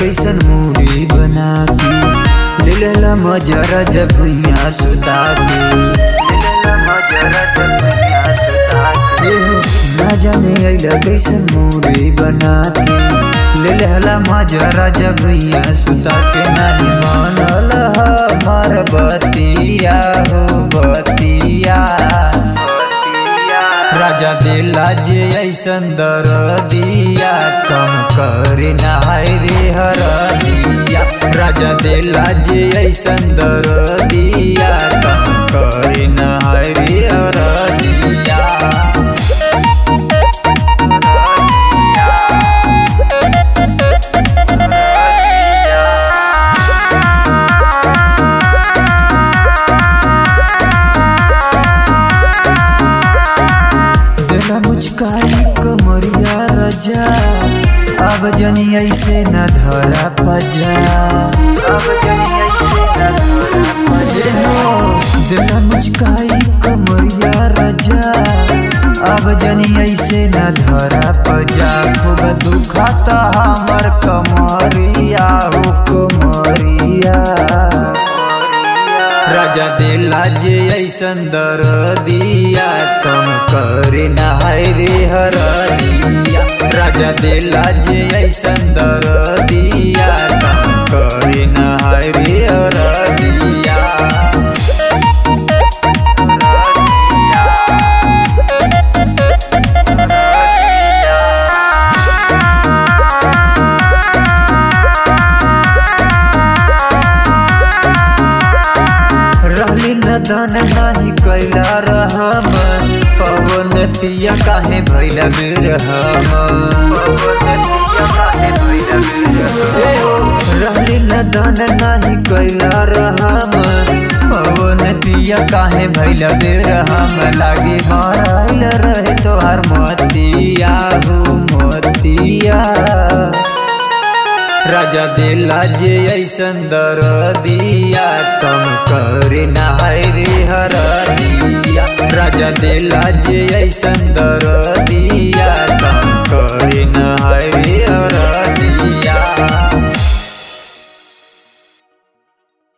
कैसन मूडी बना के ले लेला मजरा जब भुइया सुता के ले लेला मजरा जब भुइया सुता के ना जाने अइला कैसन मूडी बना के ले लेला मजरा जब भुइया सुता के नहीं मानल हमार बतिया हो बतिया राजा दिला जे ऐसन दर दिया कम करे नहाय रे हर दिया राजा दिला जे ऐसन दर दिया कम करे नहाय रे हर दिया देला मुचकाई कमरिया रजा अब जनी ऐसे न धरा पजा अब जनी ऐसे न धरा पजा देला मुचकाई कमरिया रजा अब जनी ऐसे न धरा पजा खूब दुखाता हमर कमरिया हो कमरिया राजा दिला जे ऐसन दर दिया कम करे नहाय रे हर दिया राजा दिला जे ऐसन दर दिया कम करे नहाय रे हर दिया रहली नदन नाही कैला रहम पवन पिया काहे भैला बिरहम रहली नदन नाही कैला रहम पवन पिया काहे भैला बिरहम लागे माराइल रहे तोहार मतिया हो मतिया राजा दिला जे ऐसन दर दिया कम करे नहाय रे हर दिया राजा दिला जे ऐसन दर दिया कम करे नहाय